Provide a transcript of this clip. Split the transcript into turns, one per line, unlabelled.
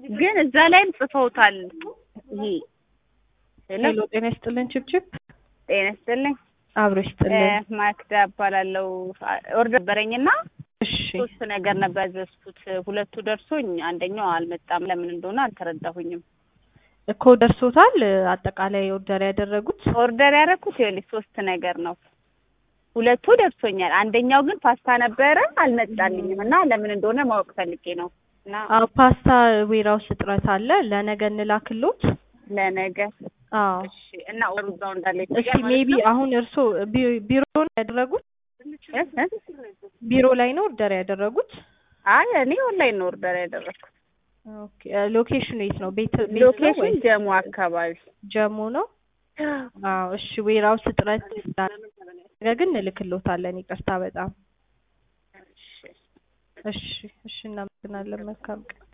ግን እዛ ላይም ጽፈውታል። ይሄ ሄሎ
ሄሎ ጤና ይስጥልን ችብችብ
ጤና ይስጥልኝ።
አብሮ ይስጥልን።
እ ማክዳ እባላለሁ። ኦርደር ነበረኝና
እሺ
ሶስት ነገር ነበር ያዘዝኩት። ሁለቱ ደርሶኝ አንደኛው አልመጣም። ለምን እንደሆነ አልተረዳሁኝም።
እኮ ደርሶታል። አጠቃላይ ኦርደር ያደረጉት
ኦርደር ያደረኩት ይኸውልሽ ሶስት ነገር ነው። ሁለቱ ደርሶኛል። አንደኛው ግን ፓስታ ነበረ አልመጣልኝም እና ለምን እንደሆነ ማወቅ ፈልጌ ነው እና
አዎ ፓስታ ዌራውስ እጥረት አለ። ለነገ እንላክሎት።
ለነገ
አዎ
እሺ። እና ኦርደሩ እዛው እንዳለ
እሺ ሜቢ አሁን እርሶ ቢ- ቢሮ ነው ያደረጉት?
እ እ
ቢሮ ላይ ነው ኦርደር ያደረጉት?
አይ እኔ ኦንላይን ነው ኦርደር ያደረኩት።
ኦኬ ሎኬሽኑ የት ነው? ቤት ቤት ነው
ሎኬሽን
ወይስ
ጀሙ አካባቢ
ጀሞ ነው? አዎ እሺ ዌራውስ እጥረት ስላለ ነገ ግን እንልክሎታለን። ይቅርታ በጣም እሺ እሺ እናመሰግናለን። መልካም ቀን